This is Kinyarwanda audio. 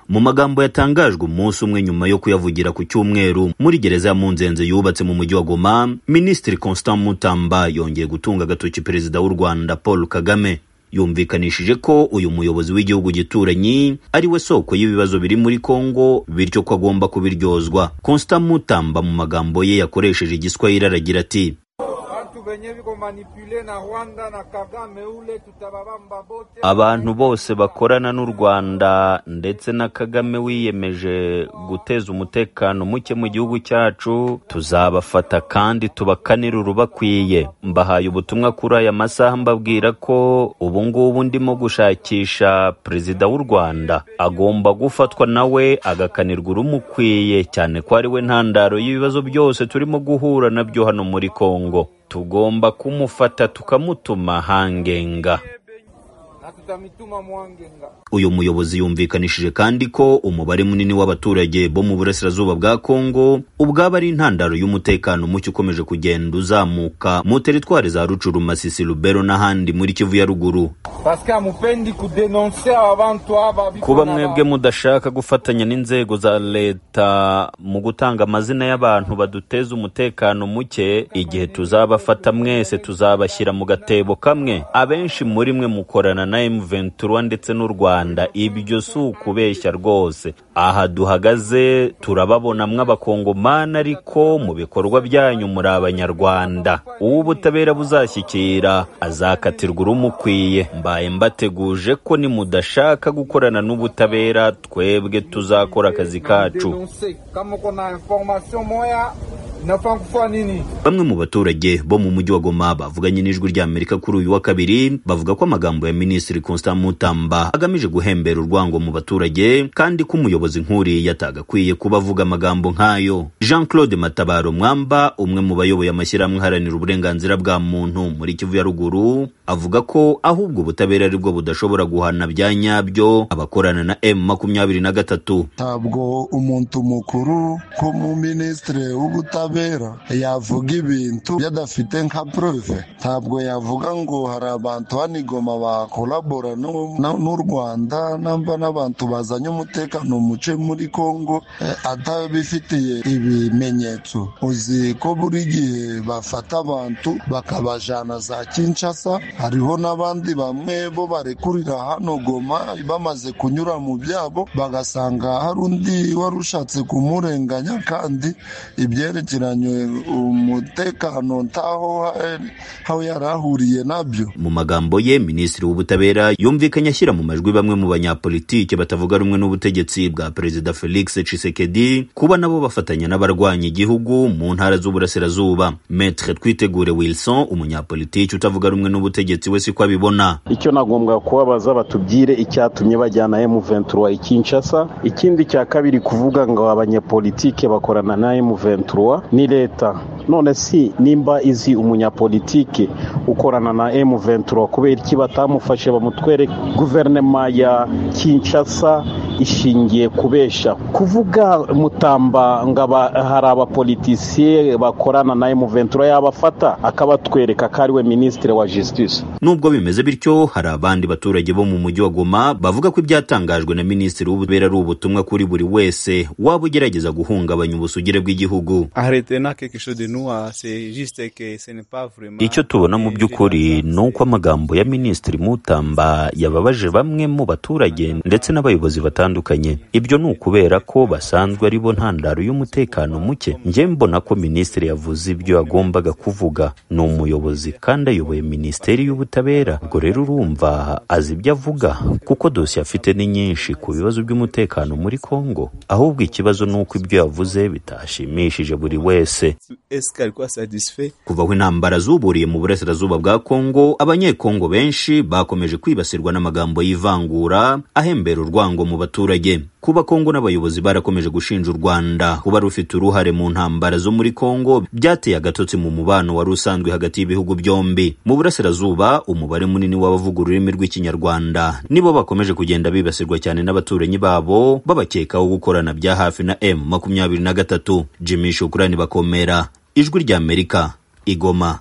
mu magambo yatangajwe umunsi umwe nyuma yo kuyavugira ku cyumweru muri gereza ya munzenze yubatse mu mujyi wa goma minisitiri constant mutamba yongeye gutunga agatoki perezida w'u rwanda paul kagame yumvikanishije ko uyu muyobozi w'igihugu gituranyi ari we soko y'ibibazo biri muri kongo bityo ko agomba kubiryozwa constant mutamba mu magambo ye yakoresheje igiswahili aragira ati venye viko manipule na Rwanda na Kagame ule tutababamba bote. abantu bose bakorana n'u rwanda ndetse na kagame wiyemeje guteza umutekano muke mu gihugu cyacu tuzabafata kandi tubakanire urubakwiye mbahaye ubutumwa kuri aya masaha mbabwira ko ubu ngubu ndimo gushakisha perezida w'u rwanda agomba gufatwa nawe agakanirwa urumukwiye cyane ko ari we ntandaro y'ibibazo byose turimo guhura nabyo hano muri kongo tugomba kumufata tukamutuma hangenga na tutamituma Mwangenga. uyu muyobozi yumvikanishije kandi ko umubare munini w'abaturage bo mu burasirazuba bwa kongo ubwaba ari intandaro y'umutekano muke ukomeje kugenda uzamuka mu teritwari za rucuru masisi lubero n'ahandi muri kivu ya ruguru Parce que amupendi kudenonse abantu aba kuba mwebwe mudashaka gufatanya n'inzego za leta mu gutanga amazina y'abantu baduteza umutekano muke igihe tuzabafata mwese tuzabashyira mu gatebo kamwe abenshi muri mwe mukorana na M23 ndetse n'u Rwanda ibyo si ukubeshya rwose aha duhagaze turababona mw'abakongomani ariko mu bikorwa byanyu muri abanyarwanda uwo ubutabera buzashyikira azakatirwa urumukwiye mbaye mbateguje ko nimudashaka gukorana n'ubutabera twebwe tuzakora akazi kacu denonse kama kuna information moya inafaa kufanya nini? Bamwe mu baturage bo mu mujyi wa Goma bavuganye n'ijwi rya Amerika kuri uyu wa kabiri bavuga ko amagambo ya Minisitiri Constant Mutamba agamije guhembera urwango mu baturage kandi ko umuyobozi nk'uriya atagakwiye kuba avuga amagambo nk'ayo. Jean-Claude Matabaro Mwamba umwe mu bayoboye amashyirahamwe aharanira uburenganzira bwa muntu muri Kivu ya Ruguru avuga ko ahubwo ubutabera ari bwo budashobora guhana bya nyabyo abakorana na M23 ntabwo umuntu mukuru ko mu minisitiri w'ubutabera yavuga ibintu yadafite nka prove ntabwo yavuga ngo hari abantu hano i Goma bakorabora n'u- na- n'u rwanda namba n'abantu bazanye umutekano muce muri congo eh, atabifitiye ibimenyetso uzi ko buri gihe bafata abantu bakabajana za kinshasa hariho n'abandi bamwe bo barekurira hano goma bamaze kunyura mu byabo bagasanga hari undi wari ushatse kumurenganya kandi ibyerekeranye umutekano ntaho hari- aho yari ahuriye nabyo mu magambo ye minisitiri w'ubutabera yumvikanye ashyira mu majwi bamwe mu banyapolitike batavuga rumwe n'ubutegetsi bwa perezida felix tshisekedi kuba nabo bafatanya n'abarwanya igihugu mu ntara z'uburasirazuba metre twitegure wilson umunyapolitiki utavuga rumwe n'ubutegetsi we siko abibona icyo nagombwa kubabaza batubwire icyatumye bajyana M23 i Kinshasa ikindi cya kabiri kuvuga ngo abanyepolitike bakorana na M23 ni leta none si nimba izi umunyapolitike ukorana na M23 kubera iki batamufashe bamutwere guverinoma ya Kinshasa ishingiye kubesha kuvuga mutamba ngo aba- hari abapolitisiye bakorana na M23 yabafata akabatwereka ko ari we minisitiri wa justice nubwo bimeze bityo hari abandi baturage bo mu mujyi wa goma bavuga ko ibyatangajwe na minisitiri w'ubutabera ari ubutumwa kuri buri wese waba ugerageza guhungabanya ubusugire bw'igihugu Arrêtez n'a quelque chose de nous, hein, c'est juste que ce n'est pas vraiment. icyo tubona mu by'ukuri ni uko amagambo ya minisitiri mutamba yababaje bamwe mu baturage ndetse n'abayobozi batandukanye ibyo ni ukubera ko basanzwe ari bo ntandaro y'umutekano muke njye mbona ko minisitiri yavuze ibyo yagombaga kuvuga ni umuyobozi kandi ayoboye minisiteri y'ubutabera ubwo rero urumva azi ibyo avuga kuko dosiye afite ni nyinshi ku bibazo by'umutekano muri kongo ahubwo ikibazo ni uko ibyo yavuze bitashimishije buri wese Est-ce qu'elle quoi satisfait kuva aho intambara zuburiye mu burasirazuba bwa kongo abanyekongo benshi bakomeje kwibasirwa n'amagambo y'ivangura ahembera urwango mu baturage kuba kongo n'abayobozi barakomeje gushinja u rwanda kuba rufite uruhare mu ntambara zo muri kongo byateye agatotsi mu mubano wari usanzwe hagati y'ibihugu byombi mu burasirazuba umubare munini w'abavuga ururimi rw'ikinyarwanda nibo bakomeje kugenda bibasirwa cyane n'abaturanyi babo babakekaho gukorana bya hafi na m makumyabiri na gatatu jimmy shukurani bakomera ijwi ry'amerika igoma